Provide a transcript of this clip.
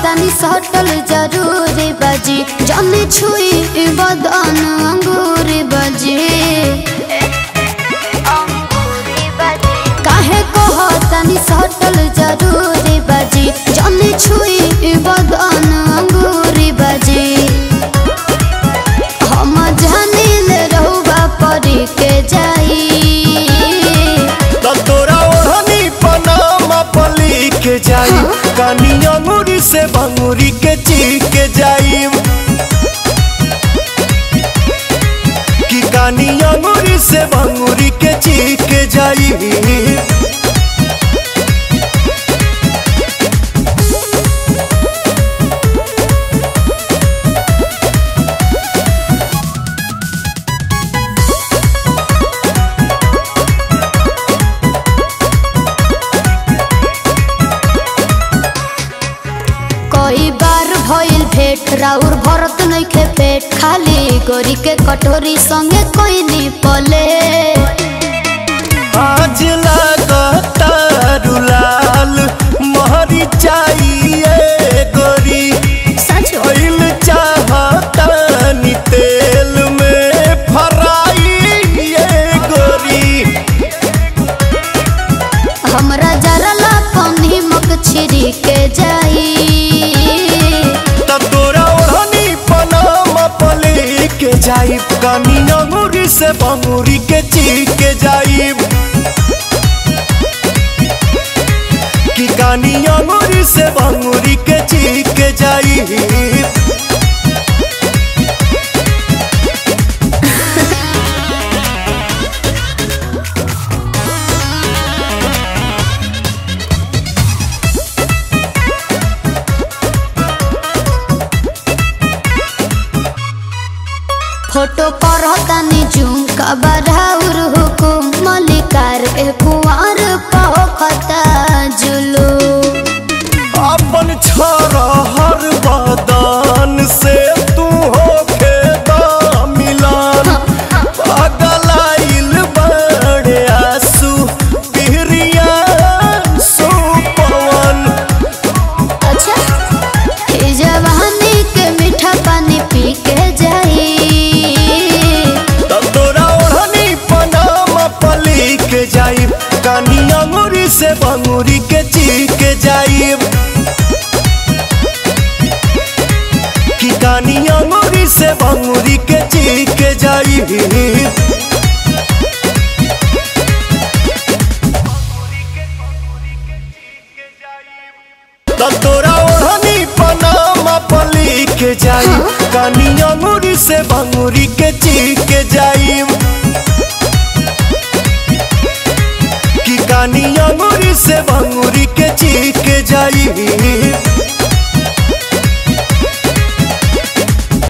तनी सटल जरूरी बजी जने छुई बदन अंगूरी बजी काहे कह तनी सटल जरूरी बजी जने छुई बदन अंगूरी बजी हम जानिल रहुबा परी के जाई तो तोरा ओढ़नी पनामा पली के जाई कानी अंगूरी से भंगूरी के ची के जाई कि कानी अंगूरी से भंगूरी के ची के जाई कई बार भइल भेट राउर भरत नइखे पेट खाली गोरी के कटोरी संगे कोई नी पले आज लागता रुलाल महरी चाहिए गोरी सच ऑयल चाहता नी तेल में फराई ये गोरी हमरा जरला पानी मक छिरी के जाई तब तोरा ओढ़नी पनामा पले के जाई कानी अंगूरी से बंगूरी के ची के जाई कि कानी अंगूरी से बंगूरी के ची के जाई फोटो पर तनी जूम का बराउर हुकुम मलिकार ए कुंवर पखता जुलू अपन छोरा हर बदन से तू होके मिलन पगलाइल बड़े आंसू पिहरिया सुपवन अच्छा ई जवानी के मीठा पानी पी के जाई तब तोरा ओढ़नी पनामा पली के जाई कानी अंगूरी से बंगूरी के ची के जाई कि कानी अंगूरी से बंगूरी के ची के जाई तब तोरा ओढ़नी पनामा पली के जाई कानी अंगूरी से बंगूरी के ची के जाई कि कानी अंगूरी से बंगूरी के ची के जाई